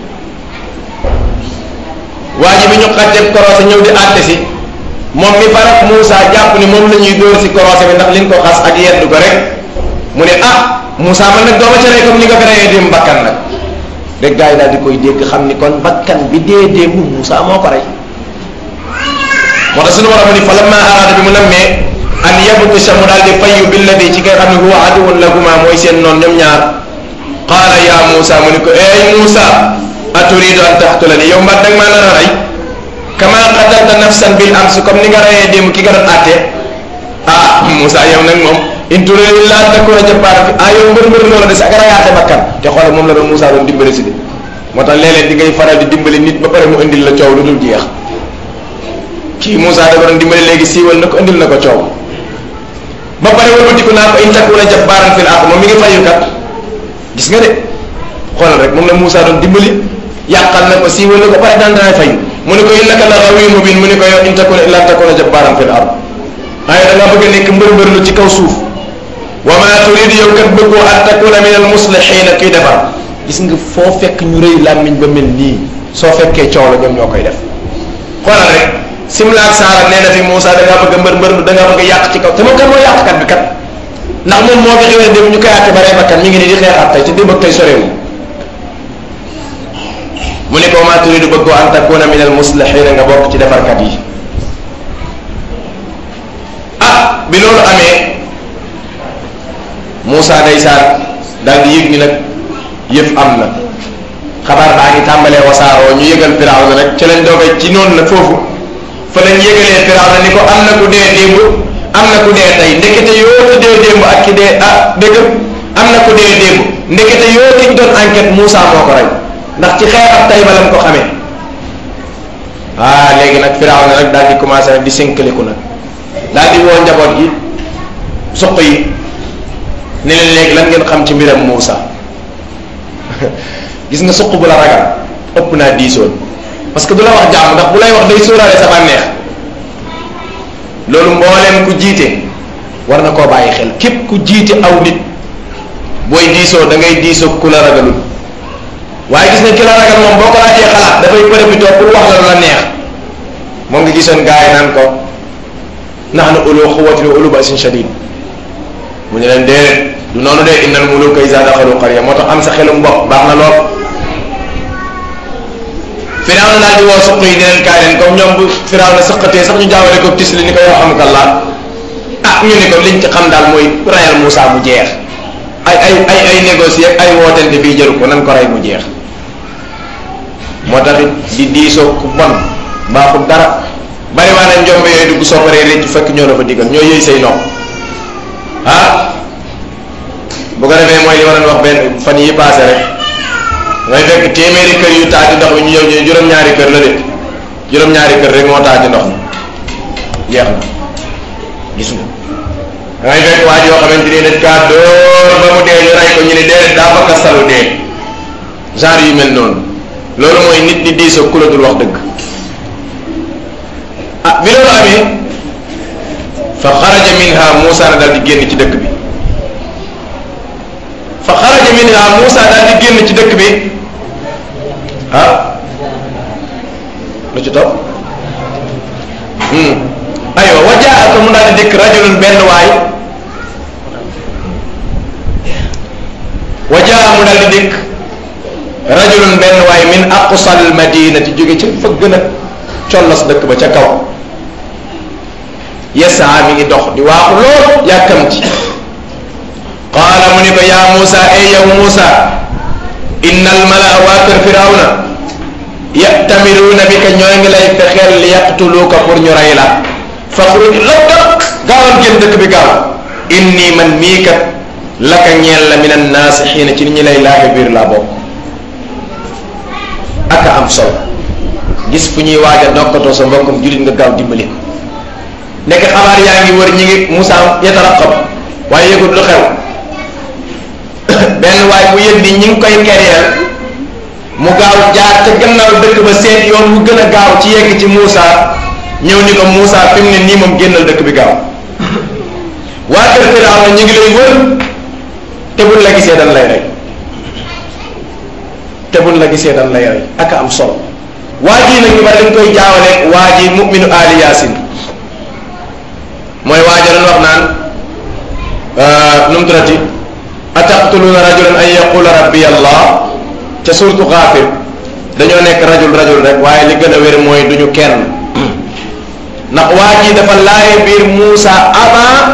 waa ji bi ñu xàjjee korosé ñëw di àtte si moom mi farak Moussa jàpp ni moom la ñuy dóor si korosé bi ndax liñ ko xas ak yeddu ko rek mu ne ah Moussa man nag dooma ca rey comme ni nga ko reyee démb bakkan nag rek gars yi daal di koy dégg xam ni kon bakkan bi dee démb Moussa moo ko rey moo tax suñu borom ni fa lamma araada bi mu nammee an yabtisha mu daal di fayyu billadi ci nga xam ne huwa aduwun lahuma mooy seen noon ñoom ñaar qaala ya Moussa mu ni ko ey Moussa aturidu an taxtulani yow mbat danga maa nar a rey kama qatalta nafsan bil ams comme ni nga reyee démb ki nga doon àtte ah Moussa yow nag moom in turidu illa an takuna jabbaran fi ah yow mbër mbër loola des ak rayaate bakkan te xoolal moom la doon Moussa doon dimbali si de moo tax léeg-léeg di ngay faral di dimbali nit ba pare mu indil la coow lu dul jeex kii Moussa dafa doon dimbali léegi siiwal na ko indil na ko coow ba pare wëlbatiku naa ko in takuna jabbaran fil ard moom mi ngi fayu kat gis nga de xoolal rek moom la Moussa doon dimbali yàqal na ko siiwal na ko pare daan daan fayu mu ne ko innaka la ghawiyun mubin mu ne ko yow in takuna illa takuna jabbaran fil ard waaye da nga bëgg a nekk mbër mbër lu ci kaw suuf wa ma turidu yow kat bëggoo an takuna min al muslihina kuy defar gis nga foo fekk ñu rëy làmmiñ ba mel nii soo fekkee coow la ñoom ñoo koy def xoolal rek simla ak saara nee na fi Moussa da ngaa bëgg a mbër mbër da ngaa bëgg a yàq ci kaw te moom kan moo yàqkat bi kat ndax moom moo fi xewee dem ñu koy àtte ba rey bakkan mi ngi nii di xeexaat tey te démb ak tey sorewu mu ne ko wa ma turidu bëggoo an takuna min al muslihina nga bokk ci defarkat yi ah bi loolu amee Moussa ndeysaan daal di yëg ni nag yëf am na xabaar baa ngi tàmbalee wasaaroo ñu yëgal Firawna nag ci lañ doogee ci noonu nag foofu fa lañ yëgalee Firawna ni ko am na ku dee démb am na ku dee tey ndekete yoo ki dee démb ak ki dee ah dëgg am na ku dee démb ndekete yoo ki ñu doon enquête Moussa moo ko rey ndax ci xeex ak tey ba lam ko xamee ah léegi nag Firawna nag daal di commencé nag di sinkaliku nag daal di woo njaboot gi suq yi ne leen léegi lan ngeen xam ci mbiram Moussa gis nga suq bu la ragal ëpp naa diisoon parce que du la wax jàmm ndax bu lay wax day sóoraale sa bànneex loolu mbooleem ku jiite war na koo bàyyi xel képp ku jiite aw nit booy diisoo da ngay diisoo ku la ragalul waaye gis nga ki la ragal moom boo ko laajee xalaat dafay profité pour wax la lu la neex moom nga gisoon gars yi naan ko nahnu ulu quwwatin wa ulu ba'sin shadid mu ne leen déedéet du noonu de innal muluka iza daxalu qarya moo tax am sa xelum bopp baax na lool Firawna daal di woo suq yi di leen kaay leen comme ñoom bu Firawna sëqatee sax ñu jaawale ko tis li ni ko yow xamukallah ah ñu ni ko liñ ci xam daal mooy rayal Moussa mu jeex ay ay ay ay négocier ay wootente bii jëru ko nan ko rey mu jeex moo taxit di diisoo ku bon baaxul dara bari waa ne njombe yooyu dugg soo paree réccu fekk ñoo la fa diggal ñoo yëy say nopp ah bu ko defee mooy li ma doon wax benn fan yi passé rek ngay fekk téeméeri kër yu taaju ndox mi ñu ñëw ñu juróom-ñaari kër la de juróom-ñaari kër rek moo taaju ndox mi jeex na gis nga dangay fekk waa joo xamante ni dañ kaa dóor ba mu dee ñu rey ko ñu ne dee daa fakka salu dee genre yu mel noonu loolu mooy nit di diisoo ku la dul wax dëgg ah bi loolu amee fa xaraja minha Moussa na daal di génn ci dëkk bi fa xaraja minha Moussa daal di génn ci dëkk bi ah lu ci topp aywa wajaaka mu daal di dikk rajulun benn waay wajaa mu daal di dikk rajulun benn waay min aqsal madinati jóge ca fa gën a collas dëkk ba ca kaw yasaa mi ngi dox di waaxu lool yàkkamti qaala mu ni ko yaa Muusa ey yow Muusa inna al malaa waa kër firawna yatamiruuna bi ka ñoo ngi lay fexeel li yaqtuluuka pour ñu rey la faxruj lakka gaawal génn dëkk bi gaaw inni man mii kat laka ñeel la min annaasixiina ci ni ñi lay laaxe biir laa bokk aka am solo gis fu ñuy waaj a nokkatoo sa mbokkum jullit nga gaaw dimbali ko nekk xabaar yaa ngi wër ñi ngi Moussa yataraqab waaye yëgut lu xew benn waay bu yëg ni ñi ngi koy kereel mu gaaw jaar ca gannaaw dëkk ba seet yoon wu gën a gaaw ci yegg ci Moussa ñëw ni ko Moussa fi mu ne nii moom génnal dëkk bi gaaw waa kër Firawna ñu ngi lay wër te buñ la gisee dañ lay rey te buñ la gisee dañ lay rey ak am solo waa jii nag ñu bari dañ koy jaawale waa ji mu'minu ali yaasin mooy waaja doon wax naan nu mu tuddati ataqtuluuna rajulan an yaqula rabbi allah ca surtu xaafir dañoo nekk rajul rajul rek waaye li gën a wér mooy duñu kenn ndax waa ji dafa laaye biir Muusa avant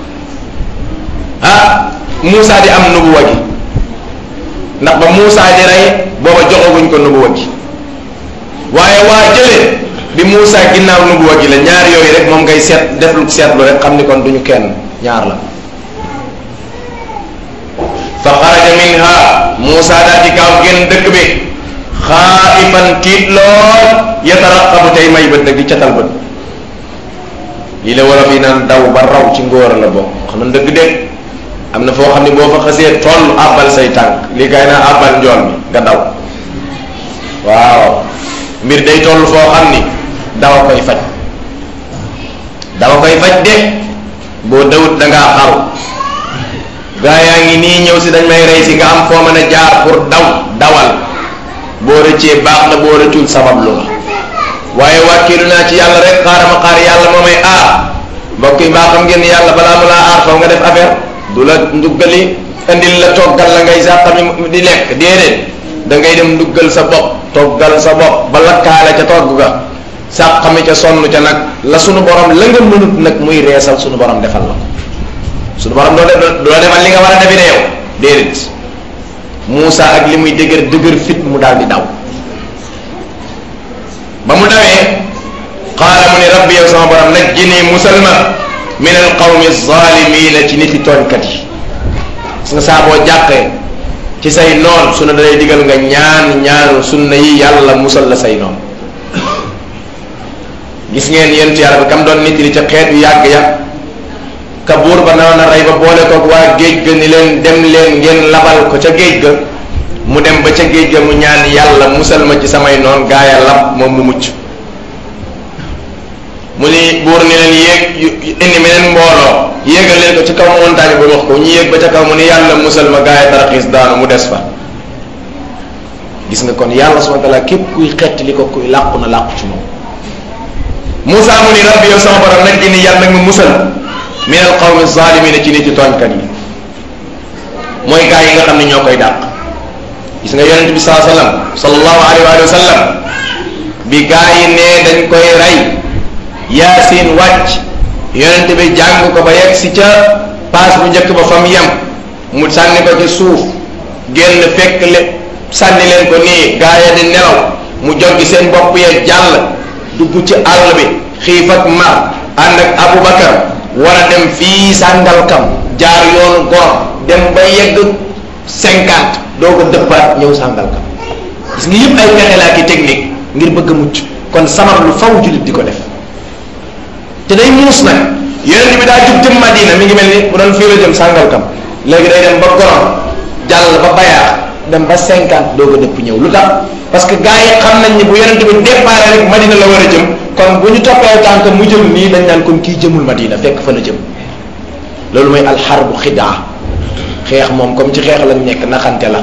ah Muusa di am nubuwa gi ndax ba Muusa di rey booba joxaguñ ko nubuwa gi waaye waa jële bi Muusa ginnaaw nubuwa gi la ñaar yooyu rek moom ngay seet def lu seetlu rek xam ni kon duñu kenn ñaar la fa xaraja minha Muusa daal di gaaw génn dëkk bi xaaifan tiit lool yataraqabu tey may bët dëgg catal bët lii la wala fi naan daw ba raw ci ngóor la bokk xam na dëgg de am na foo xam ne boo fa xasee toll àbbal say tànk lii kay naa àbbal njool mi nga daw waaw mbir day toll foo xam ni dawa koy faj dawa koy faj de boo dawut da ngaa xaru gaa yaa ngi nii ñëw si dañ may rey si nga am foo mën a jaar pour daw dawal boo rëccee baax na boo rëccul sabab lu la waaye wàkkilu naa ci yàlla rek xaaral ma xaar yàlla moo may aar mbokk yi mbaa xam ngeen ni yàlla balaa mu laa aar faw nga def affaire du la nduggali indil la toggal la ngay sàqami di lekk déedéet da ngay dem nduggal sa bopp toggal sa bopp ba lakkaale ca togg ga sàqami ca sonn ca nag la sunu borom la nga mënut nag muy reesal sunu borom defal la ko sunu borom doo doo defal li nga war a defi ne yow déedéet Moussa ak li muy dëgër dëgër fit mu daal di daw ba mu dawee qaala mu ni rabbi yow sama borom najjini musalma min al qawmi zalimina ci niti tooñkat yi gis nga saa boo jàqee ci say noon su ne dalay digal nga ñaan ñaanu sunna yi yàlla musal la say noon gis ngeen yent yàlla bi kam doon nit li ca xeet yu yàgg ya ka buur ba naroon a rey ba boole koog waa géej ga ni leen dem leen ngeen labal ko ca géej ga mu dem ba ca géej ga mu ñaan yàlla musal ma ci samay noon gaaya lab moom mu mucc mu ni buur ni leen yéeg indi meneen mbooloo yéegal leen ko ci kaw montagne ba wax ko ñu yéeg ba ca kaw mu ni yàlla musal ma gaaya taraxiis daanu mu des fa gis nga kon yàlla subhanahu wa taala képp kuy xett li ko kuy làqu na làqu ci moom Moussa mu ni rabbi yow sama borom nag ni yàlla nag ma musal min al qawmi zalimina ci nit ci tooñkat yi mooy gaa yi nga xam ne ñoo koy dàq gis nga yonent bi saa sallam sallallahu alayhi wa sallam bi gaa yi ne dañ koy rey yaasin wàcc yonent bi jàng ko ba yegg si ca paas bu njëkk ba fa mu yem mu sànni ko ci suuf génn fekk le sànni leen ko nii gaa ya di nelaw mu joggi seen bopp yee jàll dugg ci àll bi xiif ak mar ànd ak Aboubacar war a dem fii Sàngalkam jaar yoonu gor dem ba yegg cinquante doo ko dëppaat ñëw Sàngalkam gis nga yëpp ay pexe laa ki technique ngir bëgg a mucc kon sabab lu faw jullit di ko def te day muus nag yonent bi daa jub jëm Madina mi ngi mel ni bu doon fii la jëm Sàngalkam léegi day dem ba gorom jàll ba bayaax dem ba cinquante doo ko dëpp ñëw lu tax parce que gars yi xam nañ ni bu yonent bi départ rek Madina la war a jëm kon bu ñu toppee tànk mu jëm nii dañ naan kon kii jëmul Madina fekk fa la jëm loolu mooy alxarbu xidaa xeex moom comme ci xeex lañ nekk naxante la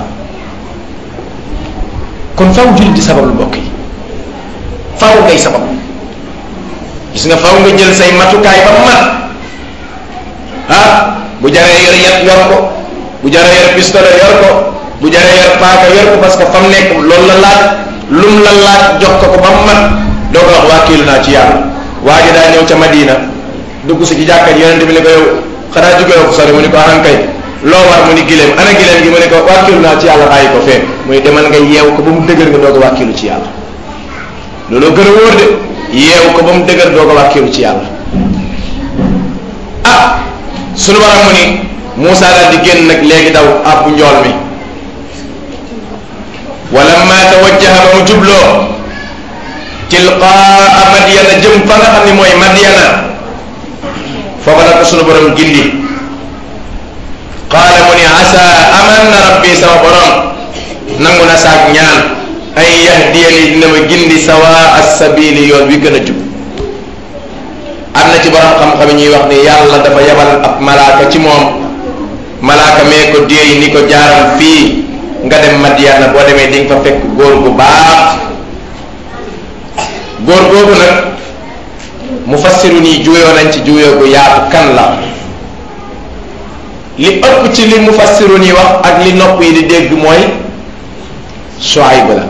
kon faw jullit di sabab lu mbokk yi faw ngay sabab gis nga faw nga jël say matukaay ba mat ah bu jaree yor yat yor ko bu jaree yor pistolet yor ko bu jaree yor paaka yor ko parce que fam nekk loolu la laaj lum la laaj jox ko ko ba mu mat doo ko wax waakiilu naa ci yàlla waa ji daa ñëw ca Madina dugg si ci jàkka ji yonente bi ne ko yow xanaa jóge ko sori mu ni ko anan kay loo war mu ni gileem ana gileem gi mu ne ko waakiilu naa ci yàlla bàyyi ko fee muy demal nga yeew ko ba mu dëgër nga doog a waakiilu ci yàlla looloo gën a wóor de yeew ko ba mu dëgër doog a waakiilu ci yàlla ah sunu baram mu ni Moussa daal di génn nag léegi daw àbbu njool mi walamma tawajjaha ba mu jubloo tilqaa madyana jëm fa nga xam ne mooy madyana foofa la ko sunu borom gindi qaala mu ni asa aman na rabbi sama borom nangu na saak ñaan ay yahdiyani dina ma gindi sawa as-sabili yoon wi gën a jub am na ci borom xam-xam ñuy wax ni yàlla dafa yabal ab malaaka ci moom malaaka mee ko déey ni ko jaaral fii nga dem Madiana boo demee di nga fa fekk góor gu baax góor googu nag mu fassiru nii juuyoo nañ ci juuyoo gu yaatu kan la li ëpp ci li mu fassiru nii wax ak li nopp yi di dégg mooy Shuayb la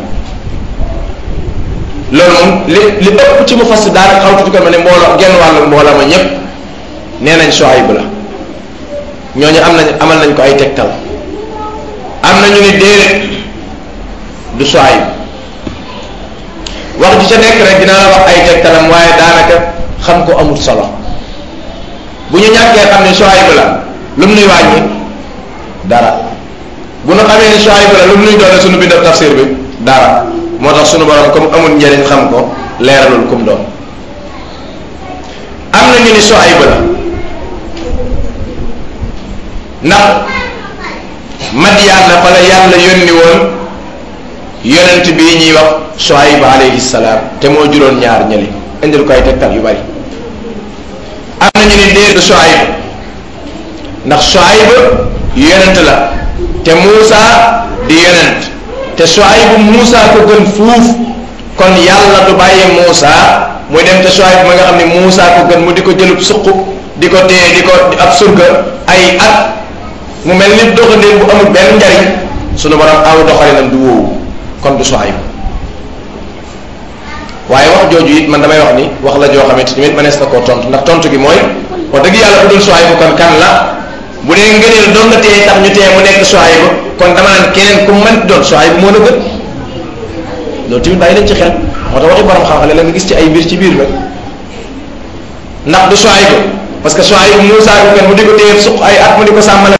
loolu moom li li ëpp ci mu fassir daanaka xaw tuuti ko ma ne mbooloo genn wàllu mbooloo ma ñépp nee nañ Shuayb la ñooñu am nañ amal nañ ko ay tegtal am na ñu ni déedéet du Shuayb wax ji ca nekk rek dinaa la wax ay tegtalam waaye daanaka xam ko amul solo bu ñu ñàkkee xam ne Shuayb la lu mu nuy wàññi dara bu nu xamee ne Shuayb la lu mu nuy doone suñu bindab tafsir bi dara moo tax suñu borom comme amul njëriñ xam ko leeralul kum doon am na ñu ni Shuayb la ndax Madyaan la fa la yàlla yónni woon yonent bii ñuy wax Shuayb alayhi salaam te moo juróon ñaar ñëli indil ko ay tegtal yu bari am na ñu ni déet Shuayb ndax Shuayb yonent la te Muusa di yonent te Shuayb Muusa ko gën fuuf kon yàlla du bàyyi Muusa muy dem te Shuayb ma nga xam ne Muusa ko gën mu di ko jëlub suq di ko téye di ko ab surga ay at mu mel ni doxandéem bu amul benn njariñ sunu borom aw doxalinam du wóowu kon du Shuayb waaye wax jooju it man damay wax ni wax la joo xamante ni mënees na koo tontu ndax tontu gi mooy wax dëgg yàlla bu dul Shuayb kon kan la bu dee ngëneel doon nga téye tax ñu téye mu nekk Shuayb kon dama naan keneen ku mën doon Shuayb moo la gën loolu tamit bàyyi leen ci xel moo tax waxi borom xam-xam la nga gis ci ay mbir ci biir nag ndax du Shuayb parce que Shuayb Muusaa ko gën mu di ko téye suq ay at mu di ko sàmmale